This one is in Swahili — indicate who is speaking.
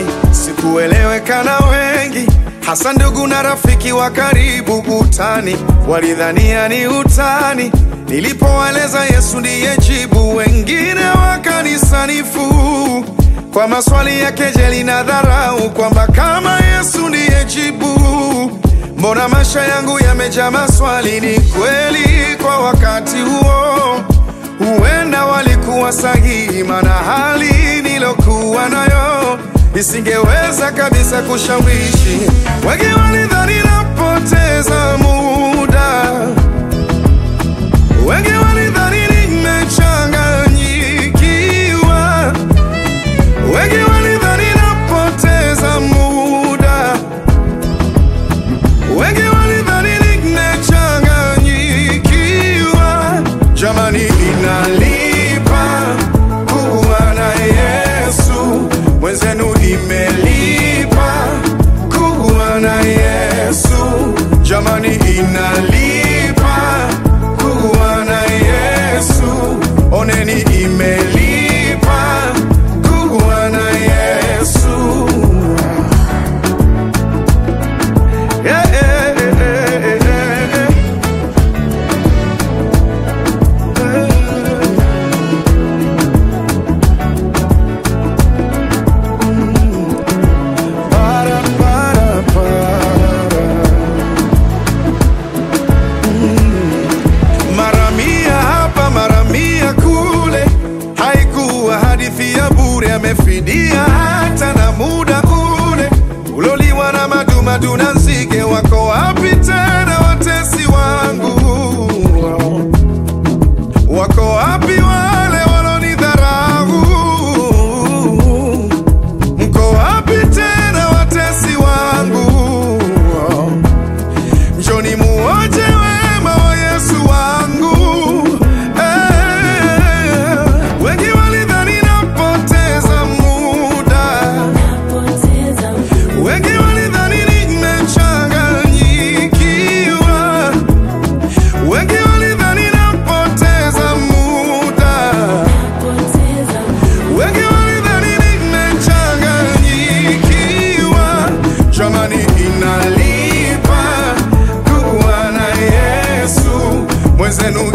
Speaker 1: zamani sikueleweka na wengi, hasa ndugu na rafiki wa karibu utani, walidhania ni utani. Nilipowaeleza Yesu ndiye jibu, wengine wakanisanifu kwa maswali ya kejeli na dharau, kwamba kama Yesu ndiye jibu, mbona maisha yangu yamejaa maswali? Ni kweli kwa wakati huo huenda walikuwa sahihi, maana hali nilokuwa nayo isingeweza kabisa kushawishi. Wengi walidhani napoteza muda, wengi walidhani nimechanganyikiwa, wengi walidhani napoteza muda, wengi walidhani nimechanganyikiwa. Jamani, inalipa kuwa na Yesu, mwenzenu imelipa kuwa na Yesu. Jamani, inalipa kuwa na Yesu, oneni imelipa kuwa na Yesu. Yeah, yeah, yeah, yeah, yeah. Para, para, para. Mm. Mara mia hapa mara mia kule, haikuwa hadithi ya bure, amefidia hata na muda ule uloliwa na madumadu na nzige. Wako wapi tena watesi wangu? Wako wapi wale walonidharau? Mko wapi tena watesi wangu? Njoni muoje wema wa Yesu wangu. Eh, wengi walidhani napoteza muda, wengi walidhani nimechanganyikiwa, wengi walidhani napoteza muda wengi walidhani nimechanganyikiwa. Jamani, inalipa kuwa na Yesu, mwenzenu